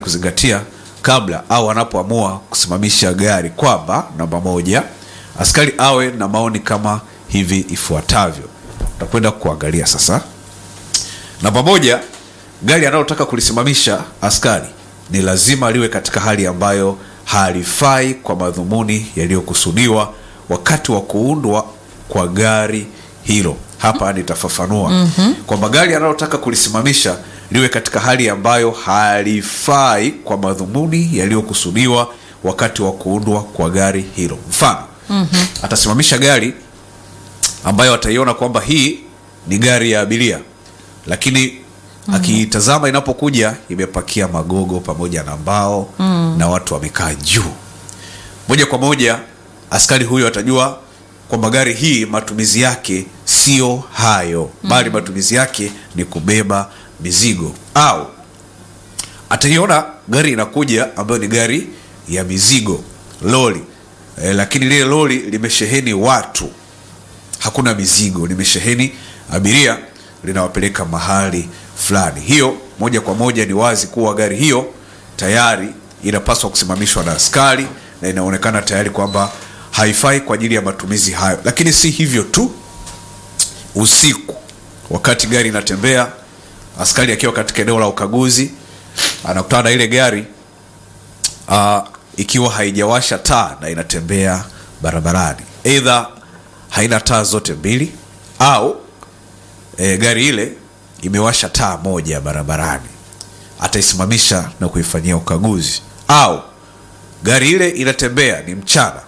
kuzingatia kabla au anapoamua kusimamisha gari kwamba namba moja askari awe na maoni kama hivi ifuatavyo tutakwenda kuangalia sasa namba moja gari analotaka kulisimamisha askari ni lazima liwe katika hali ambayo halifai kwa madhumuni yaliyokusudiwa wakati wa kuundwa kwa gari hilo hapa nitafafanua mm-hmm. kwamba gari analotaka kulisimamisha liwe katika hali ambayo halifai kwa madhumuni yaliyokusudiwa wakati wa kuundwa kwa gari hilo mfano mm-hmm. atasimamisha gari ambayo ataiona kwamba hii ni gari ya abiria lakini mm. akiitazama inapokuja imepakia magogo pamoja na mbao mm. na watu wamekaa juu moja kwa moja askari huyo atajua kwamba gari hii matumizi yake sio hayo mm. bali matumizi yake ni kubeba mizigo au ataiona gari inakuja ambayo ni gari ya mizigo lori e, lakini lile lori limesheheni watu hakuna mizigo limesheheni abiria linawapeleka mahali fulani hiyo moja kwa moja ni wazi kuwa gari hiyo tayari inapaswa kusimamishwa na askari na inaonekana tayari kwamba haifai kwa ajili ya matumizi hayo lakini si hivyo tu usiku wakati gari inatembea askari akiwa katika eneo la ukaguzi anakutana na ile gari uh, ikiwa haijawasha taa na inatembea barabarani eidha haina taa zote mbili au e, gari ile imewasha taa moja barabarani ataisimamisha na kuifanyia ukaguzi au gari ile inatembea ni mchana